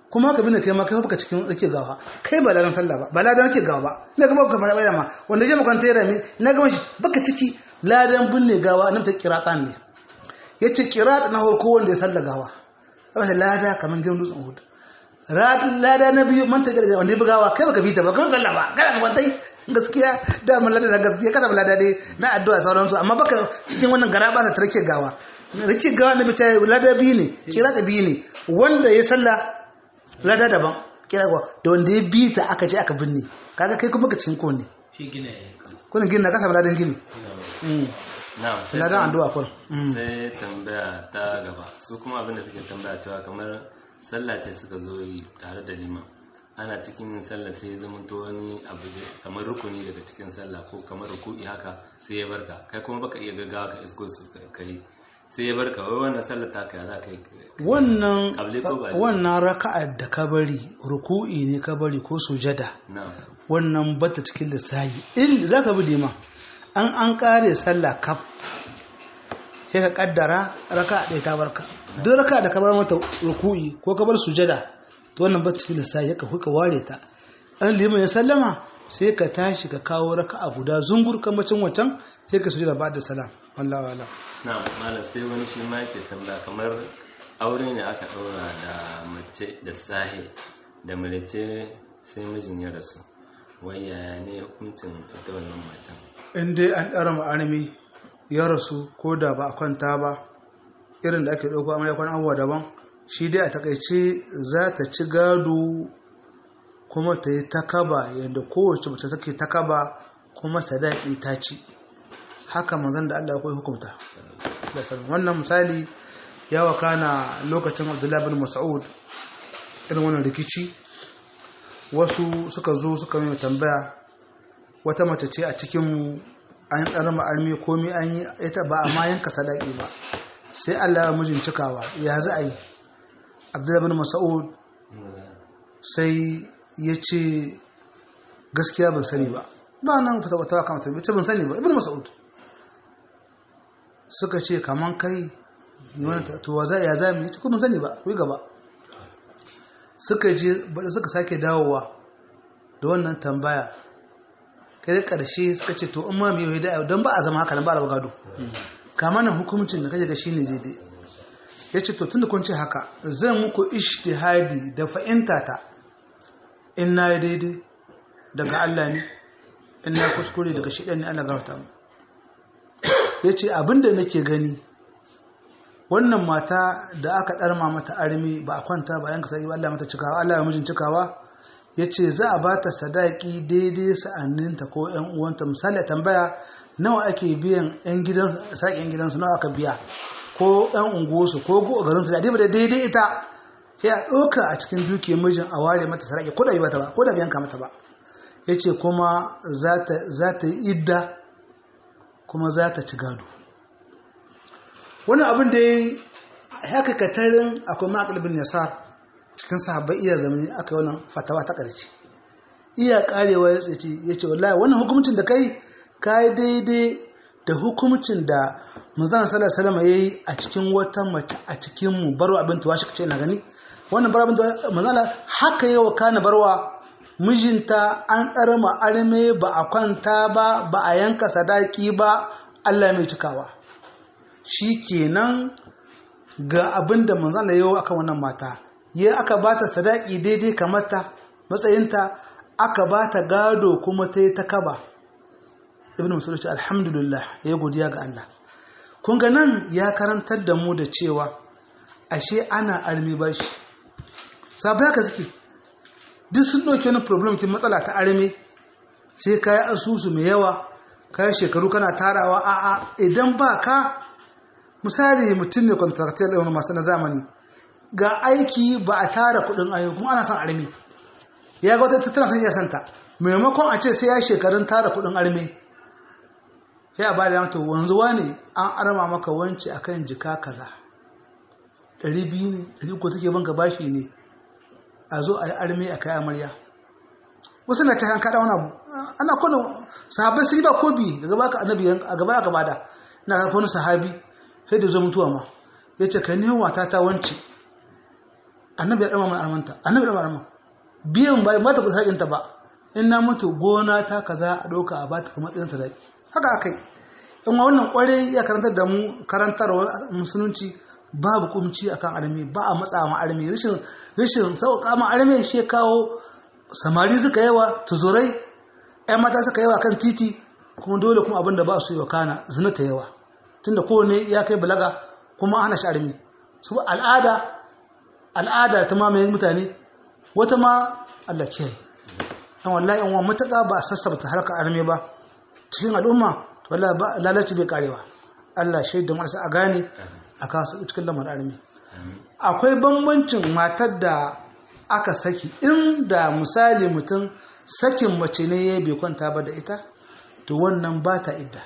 kuma ka bine kai ma kai baka cikin rike gawa kai ba ladan sallah ba ba ladan rike gawa ba na ga baka ba ma wanda je makwanta ya rami na ga shi baka ciki ladan binne gawa nan ta kiratan ne yace kirat na farko wanda ya sallah gawa ba lada kaman gidan dutsen Uhud lada na biyu man ta gari wanda ya bugawa kai baka fita ba kuma sallah ba kana makwantai gaskiya da mun lada na gaskiya kada lada dai na addu'a sauransu amma baka cikin wannan gara ba ta rike gawa rike gawa na bice lada biyu ne kira ta biyu ne wanda ya sallah lada daban kira gawa da wanda ya bi ta aka je aka binne kaga kai kuma ka cikin ko ne shi gina ya kun gini na kasa ladan gini na'am sai ladan addu'a kun sai tambaya ta gaba su kuma abin da suke tambaya cewa kamar sallah ce suka zo yi tare da liman ana cikin yin sallah sai ya zama to wani abu kamar rukuni daga cikin sallah ko kamar ruku'i haka sai ya barka kai kuma baka iya gaggawa ka isko su kai sai ya barka wai wannan sallah ta kai za ka yi wannan Kabli ko ba? wannan raka'ar da ka bari ruku'i ne ka bari ko sujada na'am wannan bata cikin lissahi in za ka bi liman an an kare sallah kaf sai ka kaddara raka ɗaya ta barka duk raka da ka bar mata ruku'i ko ka bar sujada to wannan bata cikin lissahi ka ka ware ta an liman ya sallama sai ka tashi ka kawo raka a guda zungur kamacin wancan sai ka sujada ba da salam wallahi wala na'am malam sai wani shi ma yake tambaya kamar aure ne aka ɗaura da mace da sahi da mace sai mijin ya rasu wai yaya ne hukuncin ita wannan macen in dai an ɗara ma'armi ya rasu ko da ba a kwanta ba irin da ake ɗauko amarya kwan abubuwa daban shi dai a takaice za ta ci gado kuma ta yi takaba yadda kowace mace take takaba kuma sadaki ta ci haka manzon da Allah ya koyi hukunta da sallam. wannan misali ya wakana lokacin Abdullahi bin Mas'ud irin wannan rikici wasu suka zo suka mai tambaya wata mace ce a cikin an ɗan ma'armi komi an yi ita ba a ma yanka sadaki ba sai Allah ya mijin cikawa ya za a yi Abdullahi bin Mas'ud sai ya ce gaskiya ban sani ba ba nan fita wata kama ta ce ban sani ba ibn Mas'ud suka ce kaman kai ni wani ta to za ya za mu yi ko ban sani ba ku yi gaba suka je bada suka sake dawowa da wannan tambaya kai da ƙarshe suka ce to in ma mai yi da don ba a zama haka nan ba a gado kama nan hukumcin da kaje ga shine daidai ya ce to tun da kun ce haka zan muku ishtihadi da fa'inta ta in na yi daidai daga Allah ne in na kuskure daga shi ne Allah gafata mu ya ce abinda nake gani wannan mata da aka ɗarma mata armi ba a kwanta ba yanka sai Allah mata cikawa Allah ya mijin cikawa ya ce za a ba ta sadaki daidai sa'anninta ko ‘yan uwanta misali a tambaya nawa ake biyan ‘yan gidan saƙin gidansu nawa aka biya ko ‘yan unguwarsu ko go garinsu da ba da daidai ita ya ɗauka a cikin dukiyar mijin a ware mata sadaki ko da yi mata ba ko da biyan ka mata ba ya ce kuma za ta yi idda kuma za ta ci gado wani abin da ya haka katarin akwai maƙalibin yasar cikin sahabbai iya zamani aka yi wannan fatawa ta ƙarshe iya ƙarewa ya tsaye ya ce wallahi wannan hukumcin da kai ka yi daidai da hukumcin da muzan sallar salama ya yi a cikin wata mace a cikin mu barwa abin tuwa shi kace na gani wannan barwa abin tuwa muzala haka yi wa kana barwa mijinta an ɗarma arme ba a kwanta ba ba a yanka sadaki ba allah mai cikawa shi kenan ga abin da manzana yau akan wannan mata ya aka ba ta sadaki daidai kamata matsayinta aka ba ta gado kuma ta yi ta kaba ibn musulun ce alhamdulillah ya godiya ga Allah kun ga nan ya karantar da mu da cewa ashe ana armi ba shi sabu haka suke duk sun ɗauki wani problem kin matsala ta armi sai ka yi asusu mai yawa ka yi shekaru kana tarawa a'a idan ba ka misali mutum ne contractual ɗin masu na zamani ga aiki ba a tara kuɗin ayyuka kuma ana son armi ya ga wata tattara sun iya santa maimakon a ce sai ya shekarun tara kuɗin armi ya ba da mata wanzuwa ne an arma maka wance akan jika kaza ɗari biyu ne ɗari ko take banka bashi ne a zo a yi armi a kai amarya wasu na cikin kaɗa wani abu ana kwanan sahabai sun yi ba kobi daga baka annabi a gaba aka bada na kafa wani sahabi sai da zo mutuwa ma ya ce ka nemo mata ta wance annabi ya dama mana armanta annabi ya dama arman biyan ba mata ku sakin ta ba in na mutu gona ta kaza a doka a bata kamar matsayin sadaki haka akai in ma wannan kware ya karantar da mu karantarwa musulunci babu kumci akan armi ba a matsa ma armi rashin rashin sauka ma armi shi kawo samari suka yawa tuzurai ƴan mata suka yawa kan titi kuma dole kuma abin da ba su yi wa kana zina ta yawa tunda kowane ya kai balaga kuma ana shi armi su al'ada al'ada ta mamaye mutane wata ma Allah kiyaye dan wallahi in wa mutaka ba a sassabta harkar arme ba cikin al'umma wallahi ba lalaci bai karewa Allah shaidu marasa a gane a kasu cikin lamarin arme akwai bambancin matar da aka saki inda misali mutum sakin mace ne ya bai kwanta ba da ita to wannan ba ta idda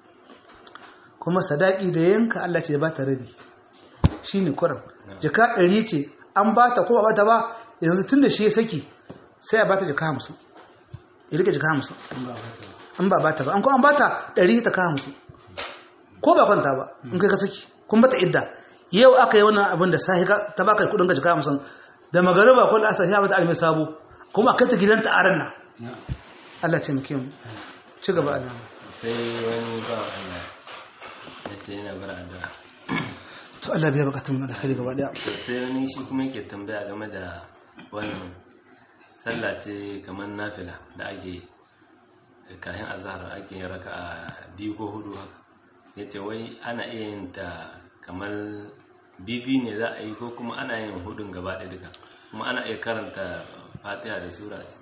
kuma sadaki da yanka Allah ce ba ta rabi shi ne kuran jika ɗari ce an ba ta ko ba ta ba yanzu tun da shi ya saki sai a ba ta jika hamsin ya rike jika hamsin an ba ba ta ba an ko an ba ta ɗari ta ka hamsin ko ba kwanta ba in kai ka saki kun bata idda yau aka yi wannan abin da sahi ta baka kudin ka jika hamsin da magariba ko da asali ya mata almai sabo kuma kai ta gidanta a ran Allah ce muke mu ci gaba a nan sai wani ba Allah ya ce yana bar addu'a to Allah biya bukatun mu da kai gaba daya to sai wani shi kuma yake tambaya game da wannan sallah ce kamar nafila da ake kayan azhar ake yin raka'a biyu ko hudu haka yace wai ana iya yin ta kamar bibi ne za a yi ko kuma ana yin hudun gaba ɗaya duka kuma ana iya karanta fatiha da sura ce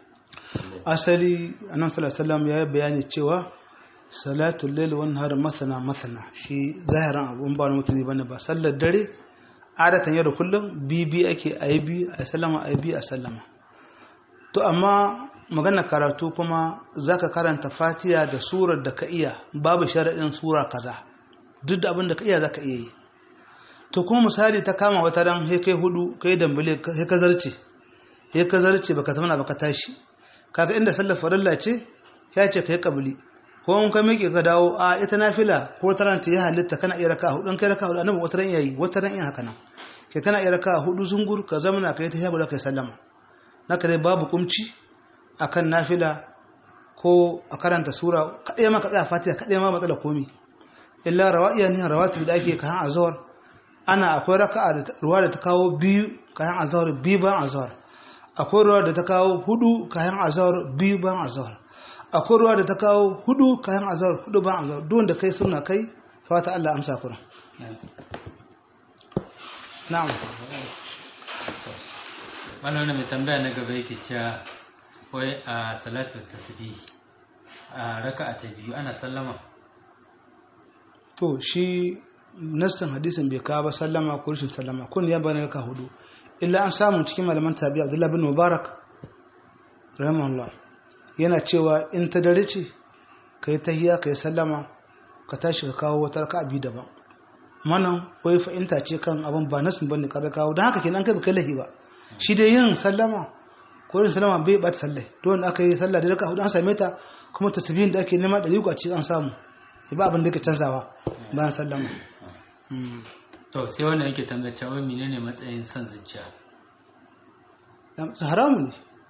asali annabi sallallahu alaihi wasallam ya yi bayani cewa salatul layl wan nahar masana masana shi zahiran abun ba mutane bane ba sallar dare adatan yau da kullum bibi ake ayi bi a sallama ayi bi a sallama to amma magana karatu kuma zaka karanta fatiha da surar da ka iya babu sharaɗin sura kaza duk da abin da ka iya zaka iya yi to kuma misali ta kama wata ran he kai hudu kai dambale he ka zarce he ka zarce baka zama baka tashi kaga inda sallar farilla ce ya ce kai kabili ko in ka miƙe ka dawo a ita nafila ko taranta ya halitta kana iya raka hudu in kai raka hudu annabi wata ran yayi wata ran in haka nan kai kana iya raka hudu zungur ka zamana kai ta shabu da kai sallama naka dai babu kumci akan nafila ko a karanta sura kaɗai ma ka tsaya fatiha kaɗai ma matsala komi illa rawa'iya ne rawatib da ake kayan azhar ana akwai raka'a da ruwa da ta kawo biyu kayan azhar biyu bayan azhar akwai ruwa da ta kawo hudu kayan azhar biyu bayan azhar akwai ruwa da ta kawo hudu kayan azhar hudu bayan azhar duk wanda kai suna kai fata Allah amsa kuran na'am wannan mai tambaya na gaba yake cewa wai a salatu tasbih a raka'a ta biyu ana sallama to shi nassin hadisin bai kawo ba sallama ko rashin sallama kun ya bani raka hudu illa an samu cikin malaman tabi abdullahi bin mubarak rahimahullah yana cewa in ta dare ce ka yi tahiya ka yi sallama ka tashi ka kawo wata raka biyu daban amma nan wai fa'inta ce kan abin ba nasin bane ka kawo don haka kenan kai ba kai lahi ba shi dai yin sallama ko yin sallama bai bata sallai don aka yi sallah da raka hudu an same ta kuma tasbihin da ake nema da a cikin an samu ba abin da ke canzawa bayan sallama to sai wannan yake tambaya cewa menene matsayin son zuciya haramu ne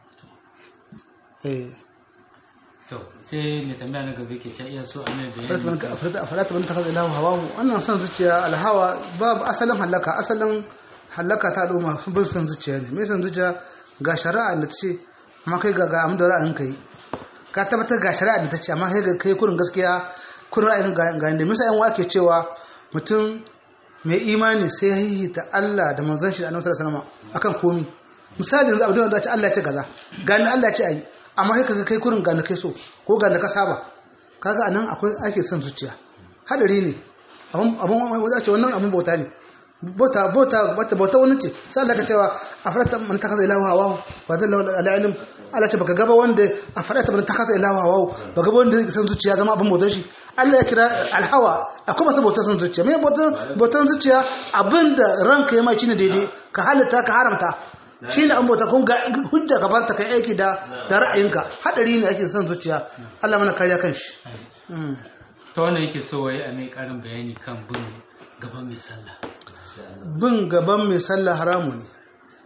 eh to sai mai tambaya na gaba yake cewa iya so a mai bayani falata ban takaza ilahu hawahu wannan son zuciya alhawa babu asalin halaka asalin halaka ta al'umma sun bin son zuciya ne mai son zuciya ga shari'a da ta ce amma kai ga ga amma da ra'ayin kai ka tabbatar ga shari'a da ta ce amma kai ga kai kurin gaskiya kurin ra'ayin ga inda misa yan wake cewa mutum mai imani sai ya hihita Allah da manzon shi da annabi sallallahu alaihi wasallam akan komi misali yanzu abin da ce Allah ya ce kaza gani Allah ya ce ayi amma kai kaga kai kurin gani kai so ko gani ka saba kaga anan akwai ake son zuciya hadari ne abun abun wanda ce wannan abun bauta ne bauta bauta bauta bauta wani ce sai Allah ka cewa afarata man takaza ilahu hawa wa dalla ala ilm Allah ce baka gaba wanda afarata man takaza ilahu hawa baka gaba wanda san zuciya zama abun bautar shi Allah ya kira alhawa akwai masu bautar san zuciya me bautar bautar zuciya abinda ranka ya mai shine daidai ka halitta ka haramta shine an bauta kun ga hujja ka farta kai aiki da da ra'ayinka hadari ne ake son zuciya Allah mana kariya kan shi ta wannan yake so wai a mai karin bayani kan bin gaban mai sallah bin gaban mai sallah haramu ne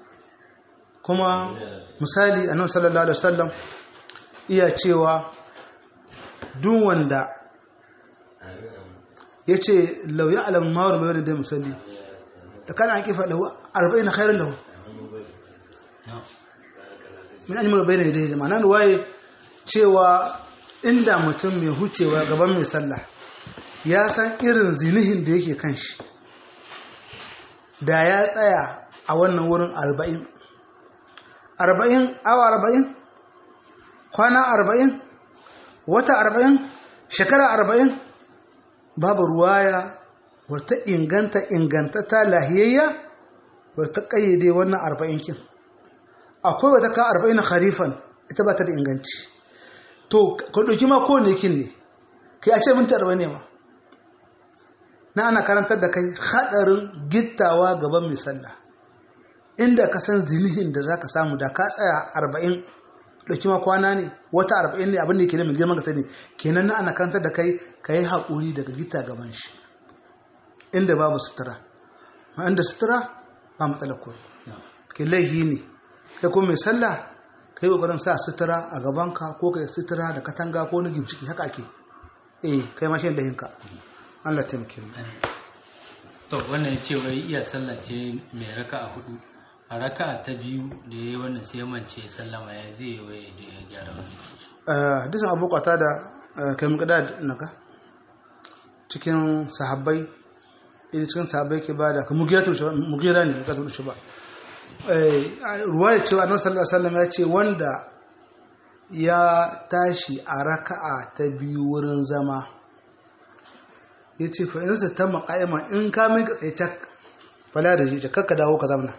kuma misali annabi sallallahu alaihi wasallam iya cewa duk wanda ya ce lau ya alam mawar mai wani da musalli da kana an kifa lahu arba'in na khairar lahu min an yi mara bayan da ya ma'ana ruwaye cewa inda mutum mai hucewa gaban mai sallah ya san irin zinihin da yake kan shi da ya tsaya a wannan wurin arba'in arba'in awa arba'in kwana arba'in wata arba'in shekara arba'in babu ruwaya wata inganta ingantata lahiyayya wata kayyade wannan arba'in kin akwai wata ka arba'in harifan ita ba ta da inganci to ka ɗauki ma kowane kin ne kai a ce minti arba'in ne ma na ana karantar da kai haɗarin gittawa gaban mai sallah inda ka san zinihin da za ka samu da ka tsaya arba'in ɗauki ma kwana ne wata arba'in ne abin da yake neman girman ka sani kenan na ana karantar da kai ka yi haƙuri daga gita gaban shi inda babu sutura ma inda sutura ba matsala ko ke laihi ne kai kuma mai sallah ka yi ƙoƙarin sa sutura a gabanka ko ka yi sutura da katanga ko na gimciki haka ake eh kai ma shi laihinka Allah taimake mu to wannan ce wai iya sallah ce mai raka a hudu a raka ta biyu da ya yi wannan sai mance sallama ya zai wai da ya gyara wani hadisin abu kwata da kai muka naka cikin sahabbai idan cikin sahabbai ke bada ka mugira tushe mugira ne ka tushe ba ruwaya cewa annabi sallallahu alaihi wasallam ya ce wanda ya tashi a raka'a ta biyu wurin zama ya ce fa in ta maqaima in ka mai ka tsaye cak fala da shi kakka dawo ka zamna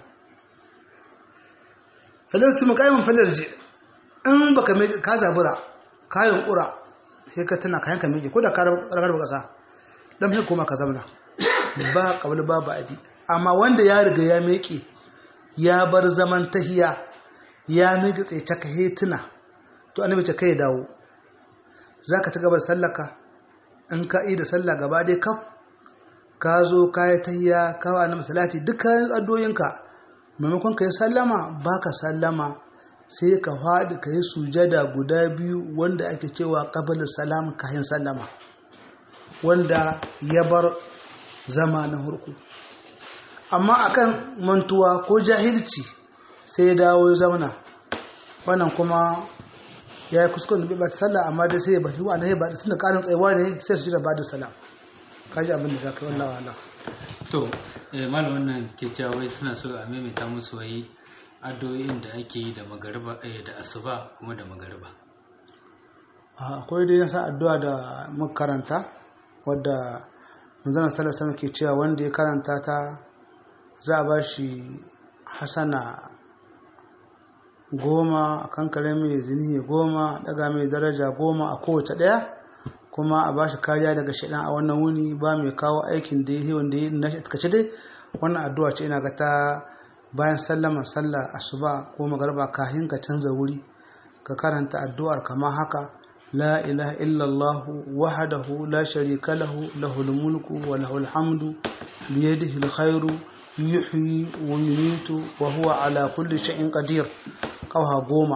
falin su makayin falar je in baka mai ka zabura kayan ƙura sai ka tana kayan ka mai ko da ka ragar ƙasa dan sai koma ka zamna ba kabul ba ba adi amma wanda ya riga ya meke ya bar zaman tahiya ya miƙe tsaye caka hetuna to annabi ce kai dawo zaka ta gabar sallaka in ka yi da sallah gaba dai kaf ka zo ka yi tahiya ka wa annabi salati dukkan addoyinka maimakon ka yi sallama ba ka sallama sai ka faɗi ka yi sujada guda biyu wanda ake cewa ƙabalin salam kayan sallama wanda ya bar zama na hurku amma akan mantuwa ko jahilci sai ya dawo zamana wannan kuma ya yi kuskuren da ba ta sallah amma dai sai ya bari wa ya ba tunda ƙarin tsayuwa ne sai su ji da ba da salam kaji abin da za ka yi wallawa Allah to eh malam wannan ke cewa wai suna so a maimaita musu wai addu'o'in da ake yi da magariba eh da asuba kuma da magariba akwai dai yasa addu'a da muka karanta wadda manzon sallallahu alaihi ke cewa wanda ya karanta ta za a bashi hasana goma a kankare mai zini goma daga mai daraja goma a kowace daya kuma a bashi kariya daga shaidan a wannan wuni ba mai kawo aikin da ya wanda ya na kace dai wannan addu'a ce ina ga ta bayan sallama sallah asuba ko magarba kafin ka canza wuri ka karanta addu'ar kama haka la ilaha illallah wahdahu la sharika lahu lahul mulku wa lahul hamdu bi yadihi alkhairu yuhyi wa yumiitu wa huwa ala kulli shay'in qadir kawha goma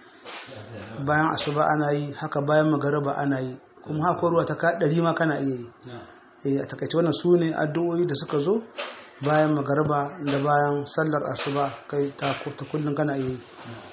bayan asuba ana yi haka bayan magariba ana yi kuma haka ruwa ta ɗari ma kana iya yi a takaice wannan su ne addu'o'i da suka zo bayan magarba da bayan sallar asuba kai ta kullum kana iya yi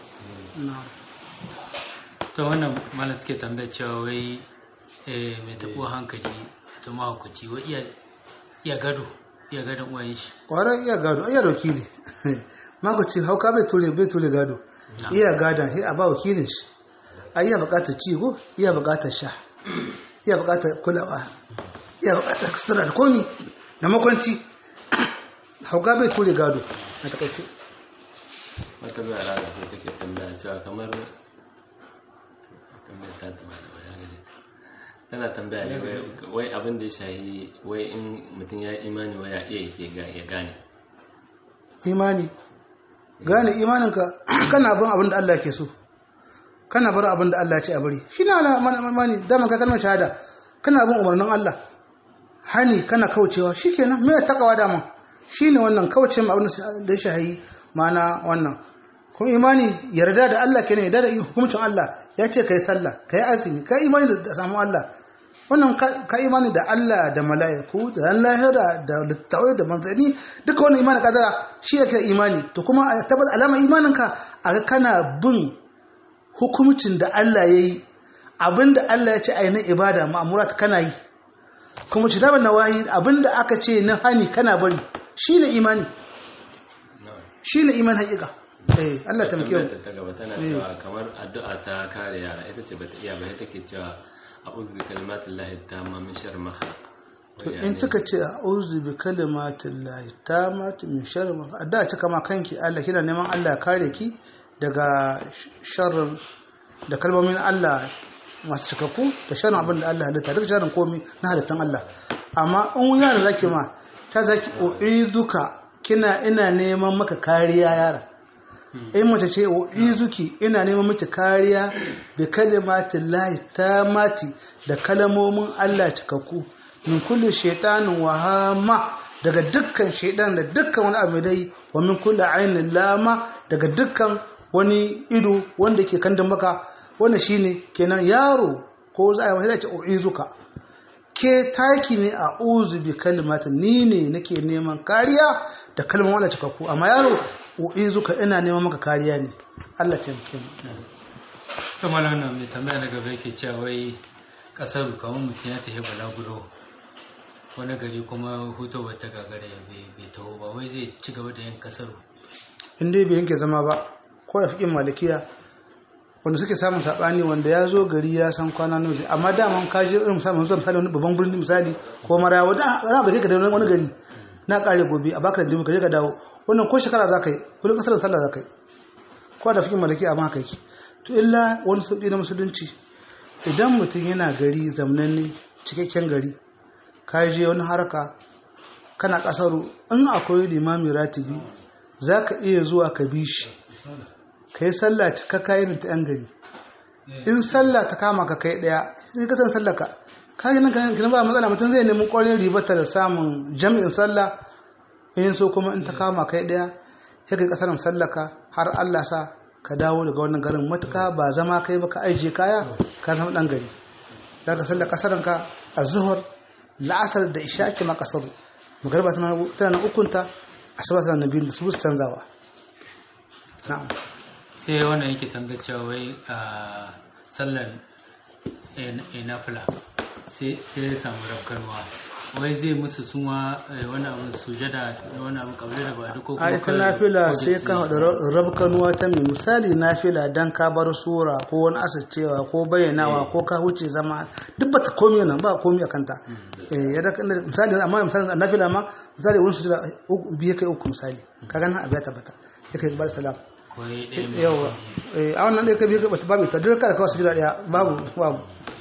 to wannan malam suke tambaya cewa wai mai taɓo hankali ta mahaukaci wai iya gado iya gadon uwayen shi ƙwarar iya gado iya da wakili mahaukaci hauka bai ture bai ture gado iya gadon a ba wakilin shi a iya buƙatar ci ko iya buƙatar sha iya bukatar kulawa iya bukatar sutura da komi da makwanci hauka bai ture gado a takaice wata bai al'ada sai take tambaya cewa kamar tambaya ta tama da bayanin tana tambaya ne wai abin da ya shahi wai in mutum ya imani wai ya iya yake ya gane imani gane imaninka kana bin abin da Allah ke so kana bar abin da Allah ce a bari shi na mani dama ka kalmar shahada kana bin umarnin Allah hani kana kaucewa shikenan me takawa dama shine wannan kauce ma abin da ya shahi mana wannan kuma imani yarda da Allah kenan yarda da hukuncin Allah ya ce kai sallah kai azumi kai imani da samu Allah wannan ka imani da Allah da mala'iku da ran lahira da littawai da manzanni duka wannan imani kadara shi yake imani to kuma a tabbata alama imaninka a ga kana bin hukuncin da Allah ya yi abinda Allah ya ce a yi na ibada ma'amurat kana yi kuma ci daban nawahi abinda aka ce na hani kana bari shine imani shine iman haƙiƙa eh Allah ta muke tambayar ta gaba tana cewa kamar addu'a ta kare yara ita ce bata iya ba take cewa a'udhu bi kalimatillahi tamma min sharri ma khalaq to in kika ce a'udhu bi kalimatillahi tammati min sharri ma khalaq addu'a ce kama kanki Allah kina neman Allah ya kare ki daga sharrin da kalmomin Allah masu cikakku da sharrin abin da Allah halitta duk sharrin komi na halittan Allah amma in yana zaki ma ta zaki u'iduka kina ina neman maka kariya yara in mace ce u'izuki ina neman miki kariya da kalimatin lahi ta mati da kalamomin Allah cikakku min kulli shaitanin wahama daga dukkan shaitan da dukkan wani abu dai wa min kulli ainin lama daga dukkan wani ido wanda ke kan maka wannan shine kenan yaro ko za a yi masa ce u'izuka ke taki ne a uzu bi kalimata ni ne nake neman kariya da kalmar wanda cikakku amma yaro u'izuka ina neman maka kariya ne Allah taimake mu to malam nan mai tambaya daga bai ke cewa wai kasar kamar mutum ya tafi balaguro wani gari kuma hutu wata gagara bai taho ba wai zai ci gaba da yin kasar in dai bai yanke zama ba ko da fikin malikiya wanda suke samun sabani wanda ya zo gari ya san kwana nawa zai amma daman ka je irin misali zuwa misali wani babban birnin misali ko mara wata ran ba kai ka da wani gari na kare gobe a baka da dubu ka je ka dawo wannan ko shekara za ka yi kullum kasar sallah za ka yi ko da fikin malaki amma haka yake to illa wani sauƙi na musulunci idan mutum yana gari zamnanne cikakken gari ka je wani haraka kana kasaru in akwai limami ratibi za ka iya zuwa ka bi shi ka yi sallah cikakka irin ta 'yan gari in sallah ta kama ka kai daya sai ka san sallah ka ka yi nan ka nan ba matsala mutum zai nemi ƙwarin ribata da samun jami'in sallah in so kuma in ta kama kai daya ya kai kasarin sallah ka har Allah sa ka dawo daga wannan garin matuka ba zama kai ba ka aije kaya ka zama dan gari za ka sallah kasarin ka a zuhur la'asar da isha ake ma kasaru magarba tana na ukunta asuba tana na biyu da su canzawa na'am sai wannan yake tambayar cewa wai a sallar nafila sai ya samu rafkarwa wai zai musu suma wani abu sujada wani abu kabila da ba duk a ita nafila sai ka haɗa rabkanuwa ta mai misali nafila dan ka bar sura ko wani asircewa ko bayyanawa ko ka wuce zama duk ba ta komi nan ba komi a kanta misali amma misali nafila ma misali wani sujada biyu kai uku misali ka gana abu ya tabbata ya kai bar salam yawa a wannan ɗaya ka biyu ka bata babu ta duk kada kawai sujada ɗaya babu babu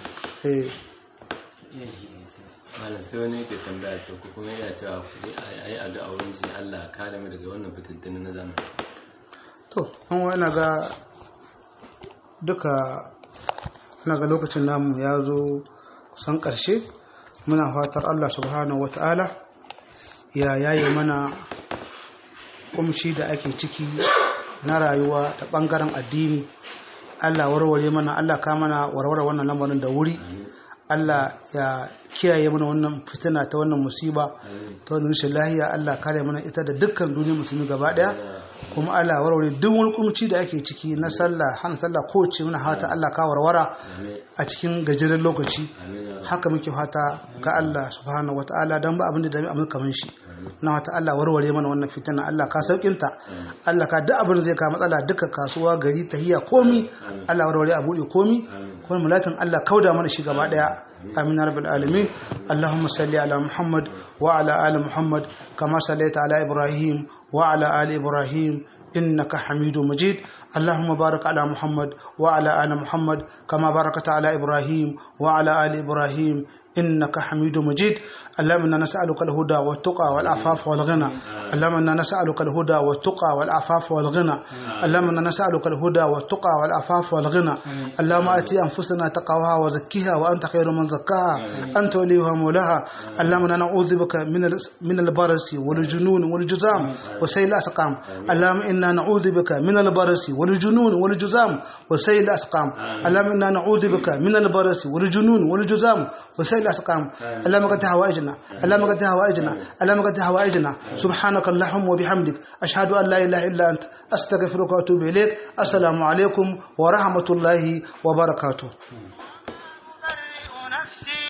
malam sai wani yake tambaya ce ko kuma yana cewa a yi addu'a wurin shi Allah kare mu daga wannan fitintunu na zamani to an wa ina ga duka ina ga lokacin namu ya zo san ƙarshe muna fatar Allah subhanahu wata'ala ya yaye mana kumshi da ake ciki na rayuwa ta ɓangaren addini Allah warware mana Allah ka mana warware wannan lamarin da wuri Allah ya kiyaye mana wannan fitina ta wannan musiba ta wannan rashin lahiya Allah kare mana ita da dukkan duniyar musulmi gaba daya kuma Allah warware duk wani kumci da ake ciki na sallah hana sallah kowace muna hata Allah ka warwara a cikin gajeren lokaci haka muke fata ga Allah subhanahu wataala dan ba abin da dami amma kaman shi na wata Allah warware mana wannan fitina Allah ka saukinta Allah ka duk abin zai ka matsala duka kasuwa gari tahiya komi Allah warware a bude komi kuma mulakin Allah kauda mana shi gaba daya آمين رب العالمين اللهم صل على محمد وعلى آل محمد كما صليت على إبراهيم وعلى آل إبراهيم إنك حميد مجيد اللهم بارك على محمد وعلى آل محمد كما باركت على إبراهيم وعلى آل إبراهيم إنك حميد مجيد اللهم إنا نسألك الهدى والتقى والعفاف والغنى اللهم إنا نسألك الهدى والتقى والعفاف والغنى اللهم إنا نسألك الهدى والتقى والعفاف والغنى اللهم آتي أنفسنا تقواها وزكيها وأنت خير من زكاها أنت وليها مولاها اللهم إنا نعوذ بك من ال- من البرس والجنون والجزام وسيل الأسقام اللهم إنا نعوذ بك من البرس والجنون والجزام وسيل الأسقام اللهم إنا نعوذ بك من البرس والجنون والجزام وسيل الأسقام اللهم قد هوائجنا اللهم قد هوائجنا اللهم قد هوائجنا سبحانك اللهم وبحمدك أشهد أن لا إله إلا أنت أستغفرك وأتوب إليك السلام عليكم ورحمة الله وبركاته